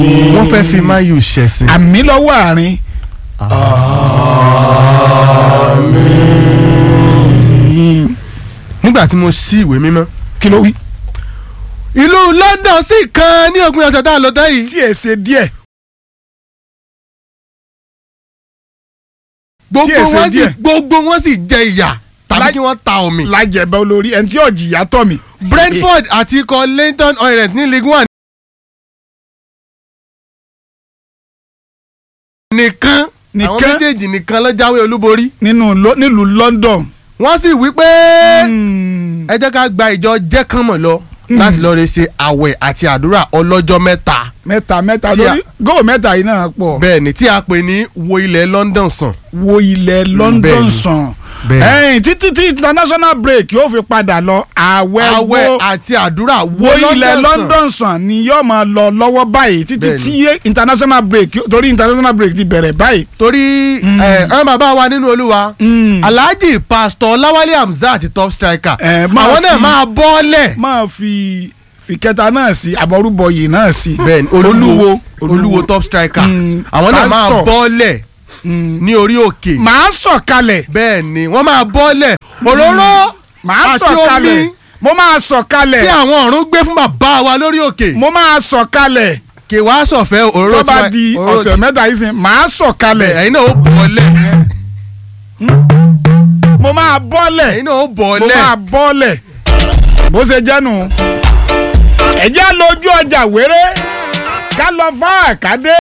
wọ́n fẹ́ fi Man U ṣẹ̀sìn. àmì lọ́wọ́ àárín. nígbà tí mo ṣí ìwé mímọ́. kí ló wí. ìlú London sì kan ní òpin ọ̀sẹ̀ tá a lọ tán yìí. tí ẹ ṣe díẹ̀. gbogbo tí ẹ ṣe wọn sì díẹ̀. gbogbo wọn sì jẹ ìyà tàbí Láì- kí wọ́n ta omi. lájẹbẹ olórí ẹni tí ọ̀jì yá tọ̀ mí. Brentford àti ikọ̀ Leighton Orient ní League One. nìkan àwọn Nìkan? méjèèjì nìkan ló jáwé olúborí. nínú Lo- nílùú London. wọ́n sì wí pé Mm. ẹ jẹ́ ká gba ìjọ jẹ́kànmọ̀ lọ láti lọ́ọ́ rẹ ṣe àwẹ̀ àti àdúrà ọlọ́jọ́ mẹ́ta. mẹ́ta mẹ́ta Tí a- lórí góò mẹ́ta yìí náà pọ̀. bẹ́ẹ̀ ni tí a pè ní wo ilẹ̀ London sàn. wo ilẹ̀ London Bẹ́ẹ̀ni. sàn. Bẹ́ẹ̀ni. ẹ̀yìn títí tí international break yóò fi padà lọ àwẹ̀ àwẹ̀ wo àti àdúrà wo ilẹ̀ London sàn ni yóò máa lọ lọ́wọ́ báyìí títí Bẹ́ẹ̀ni. tí international break torí international break ti bẹ̀rẹ̀ báyìí. torí ẹ ẹ bàbá wa nínú olúwa Mm. alhaji pastor lawale hamzat top striker Ẹ, máa àwọn náà fi- máa bọ́ọ̀lẹ̀. máa fi fìkẹta náà sí àbọrúbọyè náà sí. bẹ́ẹ̀ni olúwo olúwo top striker Mm. àwọn náà máa Pastor. bọ́ọ̀lẹ̀ Mm. ní orí òkè. màá sọ̀kalẹ̀ bẹ́ẹ̀ni wọ́n máa bọ́ọ̀lẹ̀ òróró màá àti sọ̀kalẹ̀ omi mo máa tí sọ̀kalẹ̀ àwọn ọ̀run gbé fún bàbá wa lórí òkè. mo máa sọ̀kalẹ̀ kì wá sọ̀fẹ́ òróró tó bá tiwa- di òróró ọ̀sẹ̀ ti- mẹ́ta yìí sìn màá sọ̀kalẹ̀ ẹ̀yin náà ó bọ́ọ̀lẹ̀ mo máa bọ́lẹ̀ ẹ̀yin náà ó mo bọ́ọ̀lẹ̀. máa bọ́lẹ̀ bó ṣe jẹ́nu. ẹ̀jẹ̀ lójú ọjà wéré ká lọ fáwọn àkádé.